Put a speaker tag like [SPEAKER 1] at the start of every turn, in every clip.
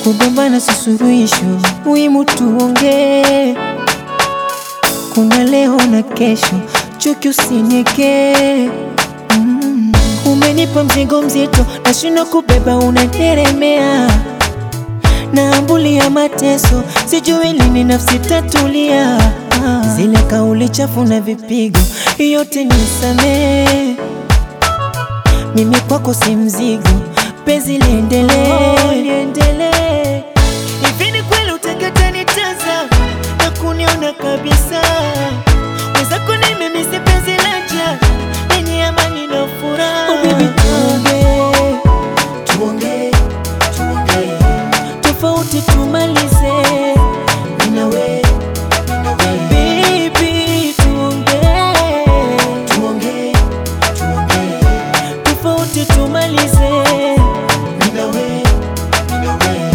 [SPEAKER 1] kugombana si suluhisho, muhimu tuongee. Kuna leo na kesho, chuki usiniekee. Mm. Umenipa mzigo mzito, nashindwa kubeba, unateremea naambulia mateso, sijui lini nafsi tatulia. Ah, Zile kauli chafu na vipigo, yote nisamee. Mimi kwako si mzigo, penzi liendelee, liendelee. Hivi ni kweli utakata nitazama na kuniona kabisa? Mwenzako ni mimi, si penzi la njaa lenye amani na furaha. Oh baby, tuongee, tuongee, tuongee tofauti tumalize, mimi na wewe, mimi na wewe. Baby, tuongee, tuongee, tuongee tofauti tumalize, mimi na wewe, mimi na wewe.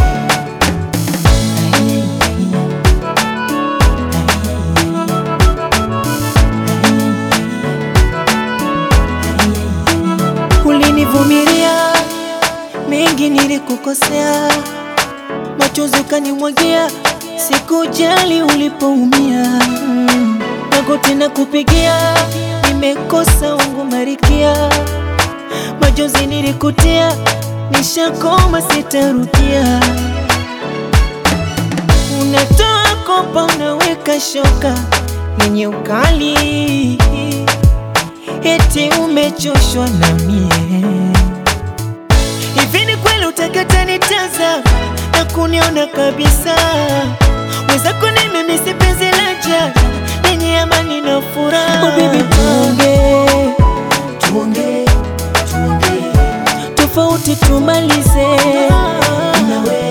[SPEAKER 1] Ulinivumilia mengi, nilikukosea, machozi ukanimwagia, sikujali ulipoumia. Mm. Magoti na kupigia, nimekosa wangu marikia, machozi nilikutia, nishakoma, sitarudia. Unatoa kopa, unaweka shoka yenye ukali, eti umechoshwa na mie. Hivi ni kweli utakata nitazama na kuniona kabisa? Mwenzako ni mimi, si penzi la njaa lenye amani na furaha. Oh baby, tuongee, tuongee, tuongee tofauti tumalize, mimi na wewe